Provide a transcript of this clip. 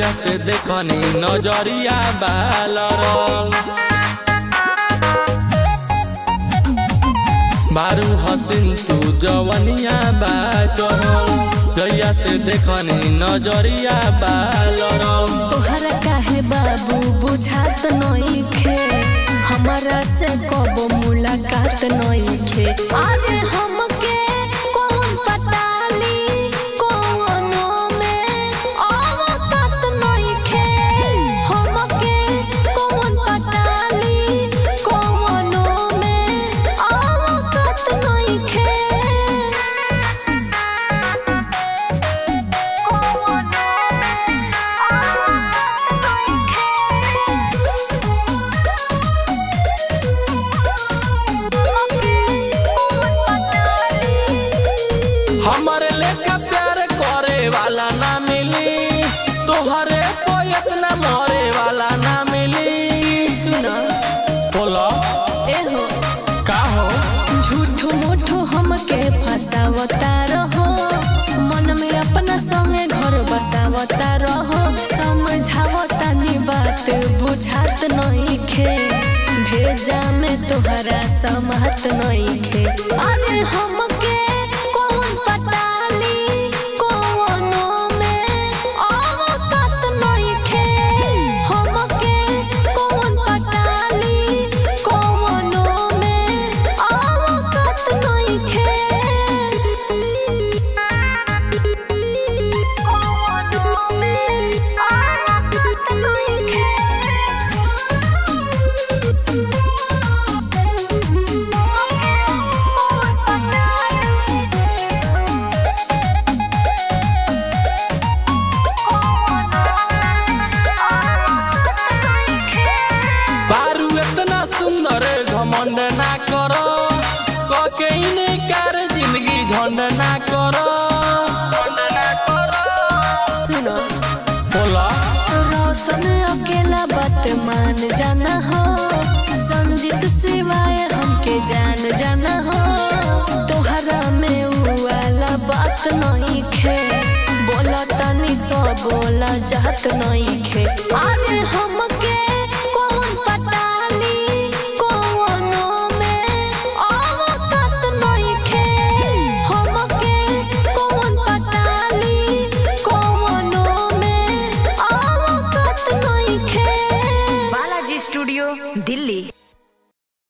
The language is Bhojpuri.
जहिया से देखनी नजरिया बालरल बारू हसीन तू जवनिया बा चढ़ल जहिया से देखनी नजरिया बालरल तोहरा काहे बाबू बुझात नइखे हमरा से कब मुलाकात नइखे अरे हमके कौन पताली कौनो में औकात नइखे हमके कौन पताली कौनो में औकात नइखे हमारे लेके प्यार करे वाला ना मिली तोहरे पोयत ना मरे वाला ना मिली सुना बोलो एहो का हो झूठो मूठो हमके फसावता रहो मन में अपना संगे घर बसावता रहो समझावता नी बात बुझात नइखे भेजा में तोहरा समहत नइखे अरे हमके कौन पताली कौनो में औकात नइखे हमके कौन पताली कौनो में औकात नइखे कौनो में औकात बारू इतना सुंदर घमंड ना करो कके इनकार जिंदगी झंड ना करो सुनो बोला रोशन अकेला बात मान जाना हो संजीत सिवाय हमके जान जाना हो तोहरा में उ वाला बात नहीं खे बोला तनी तो बोला जात नहीं खे अरे हमके कौन पताली कौनो में औकात नहीं खे हमके कौन पताली कौनो में औकात नहीं खे बालाजी स्टूडियो दिल्ली